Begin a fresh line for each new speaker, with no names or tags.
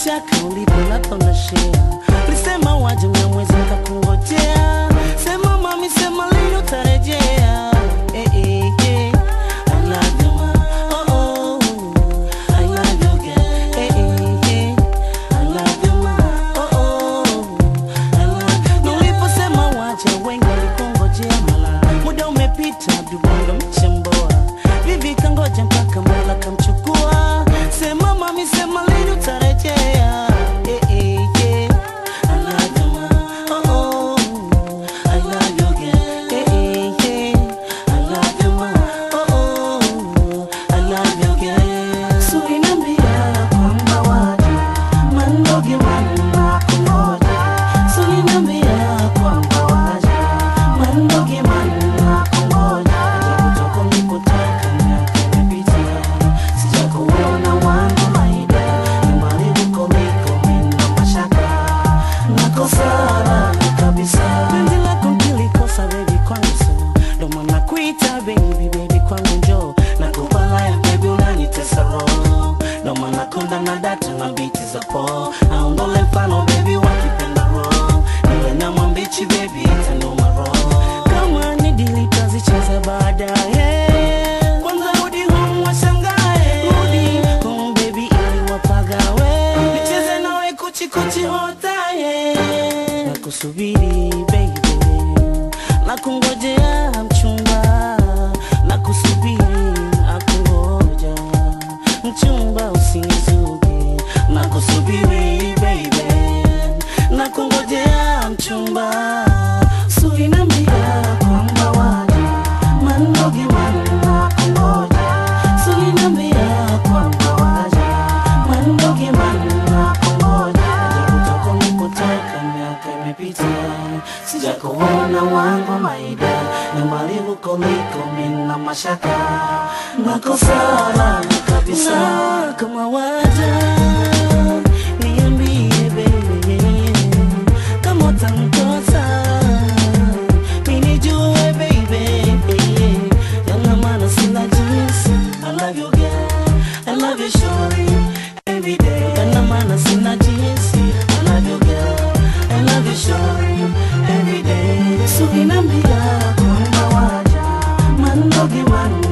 mashaka ulipolatonashea ulisema waje mnyamwezi nikakungojea sema mami sema lini utarejea eh, eh, eh. I love you, ma. Oh, oh. I love you, girl. Eh, eh, eh. I love you, ma. Oh, oh. I love you. Na uliposema waje wengi walikungojea mala muda umepita dubondo mchemboa vivi kangoja mpaka mola kamchukua sema mami sema lini utarejea eh, eh, yeah. I love you, ma. Oh, oh. I love you, girl. Eh, eh, yeah. I love you, ma. Oh, oh. I love you, girl. So inambia kwamba waje mandoge manna kungoja So inambia kwamba waje mandoge manna kungoja Ajabu toka nilipotaka miaka imepita sijakuona wangu maida nyumbani huko niko mina mashaka nakosana kabisa penzi lako nilikosa baby kwangu so ndo maana kuita baby baby kwangu njo nakupa life baby unanitesa roho ndo maana konda na data na biti za po aondole mfano baby wakipenda roho niwe na mwambichi baby itanoma roho kama ni dili tazicheza baadaye kwanza rudi home washangae rudi home baby ili wapagawe nicheze nawe kuchikuchi hotaye nakusubiri baby nakungojea mchumba nakusubiri nakungoja mchumba usinizuge nakusubiri baby nakungojea mchumba suinambia kwamba waje mandoge manna kungoja suinambia kwamba waje mandoge manna kungoja ajabu toka nilipotoka miaka imepita sijakuona wangu maida nyumbani huko liko mina mashaka nakosana kabisa kama waja niambie baby kama utanikosa minijue baby yana maana sina jinsi I love you girl I love you shorty every day yana maana sina jinsi I love you girl I love you shorty every day so inambia kwamba waja mandoge manna